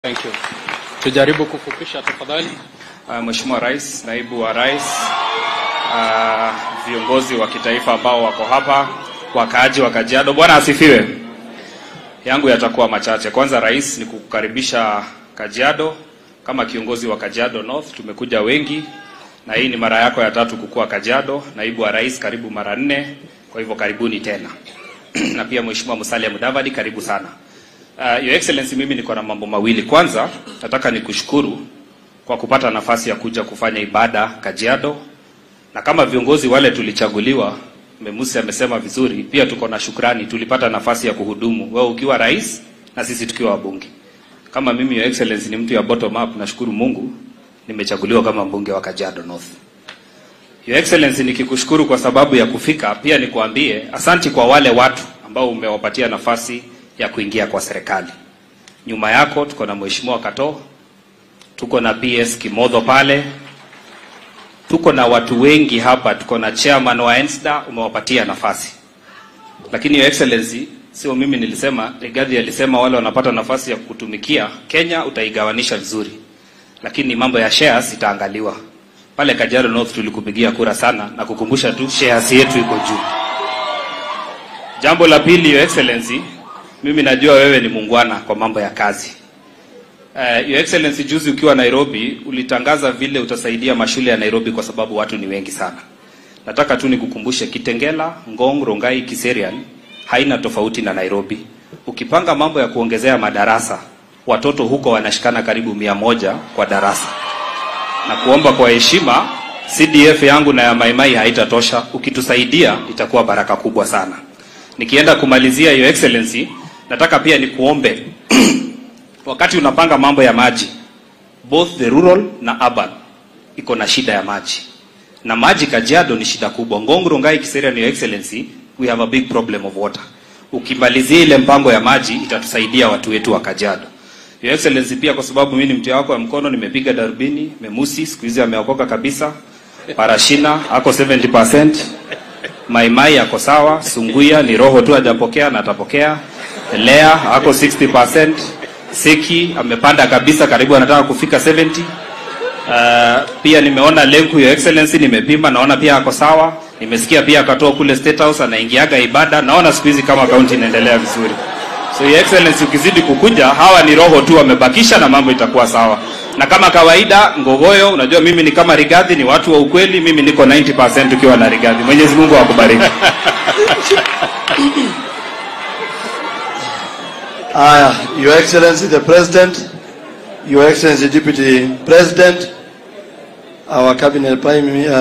Thank you. Tujaribu kufupisha tafadhali. Uh, Mheshimiwa Rais, naibu wa rais, uh, viongozi wa kitaifa ambao wako hapa, wakaaji wa Kajiado, Bwana asifiwe. Yangu yatakuwa machache. Kwanza, rais, ni kukukaribisha Kajiado kama kiongozi wa Kajiado North. Tumekuja wengi na hii ni mara yako ya tatu kukua Kajiado. Naibu wa rais, karibu mara nne, kwa hivyo karibuni tena na pia Mheshimiwa Musalia Mudavadi, karibu sana. Uh, Your Excellency, mimi niko na mambo mawili. Kwanza nataka nikushukuru kwa kupata nafasi ya kuja kufanya ibada Kajiado, na kama viongozi wale tulichaguliwa, Memusi amesema vizuri, pia tuko na shukrani, tulipata nafasi ya kuhudumu, wewe ukiwa rais na sisi tukiwa wabunge. Kama mimi Your Excellency ni mtu ya bottom up, nashukuru Mungu nimechaguliwa kama mbunge wa Kajiado North. Your Excellency, nikikushukuru kwa sababu ya kufika, pia nikuambie asanti kwa wale watu ambao umewapatia nafasi ya kuingia kwa serikali. Nyuma yako tuko na Mheshimiwa Kato, tuko na PS Kimodho pale, tuko na watu wengi hapa, tuko na chairman wa ENSDA umewapatia nafasi. Lakini Your Excellency, sio mimi nilisema, Rigathi alisema wale wanapata nafasi ya kutumikia Kenya utaigawanisha vizuri, lakini mambo ya shares itaangaliwa. Pale Kajiado North tulikupigia kura sana na kukumbusha tu shares yetu iko juu. Jambo la pili, Your Excellency, mimi najua wewe ni muungwana kwa mambo ya kazi. Uh, Your Excellency, juzi ukiwa Nairobi ulitangaza vile utasaidia mashule ya Nairobi kwa sababu watu ni wengi sana. Nataka tu nikukumbushe Kitengela, Ngong, Rongai, Kiserian haina tofauti na Nairobi. Ukipanga mambo ya kuongezea madarasa, watoto huko wanashikana karibu mia moja kwa darasa. Na kuomba kwa heshima, CDF yangu na ya Maimai haitatosha. Ukitusaidia itakuwa baraka kubwa sana. Nikienda kumalizia, Your Excellency, nataka pia nikuombe wakati unapanga mambo ya maji, both the rural na urban iko na shida ya maji, na maji Kajiado ni shida kubwa. Ngong, Rongai, Kiserian, Your Excellency, we have a big problem of water. Ukimalizia ile mpango ya maji itatusaidia watu wetu wa Kajiado. Your Excellency, pia kwa sababu mimi ni mtu wako wa mkono, nimepiga darubini. Memusi siku hizi ameokoka kabisa. Parashina ako 70%. Maimai ako sawa. Sunguya ni roho tu hajapokea na atapokea. Lea ako 60%. Seki amepanda kabisa, karibu anataka kufika 70. Uh, pia nimeona Lenku, Your Excellency, nimepima naona pia ako sawa. Nimesikia pia akatoa kule State House anaingiaga ibada, naona siku hizi kama kaunti inaendelea vizuri. So Your Excellency, ukizidi kukuja, hawa ni roho tu wamebakisha, na mambo itakuwa sawa. Na kama kawaida, Ngogoyo, unajua mimi ni kama Rigathi, ni watu wa ukweli. Mimi niko 90% ukiwa na Rigathi. Mwenyezi Mungu akubariki. Aya, Your Excellency the President, Your Excellency Deputy President, our Cabinet Prime, uh,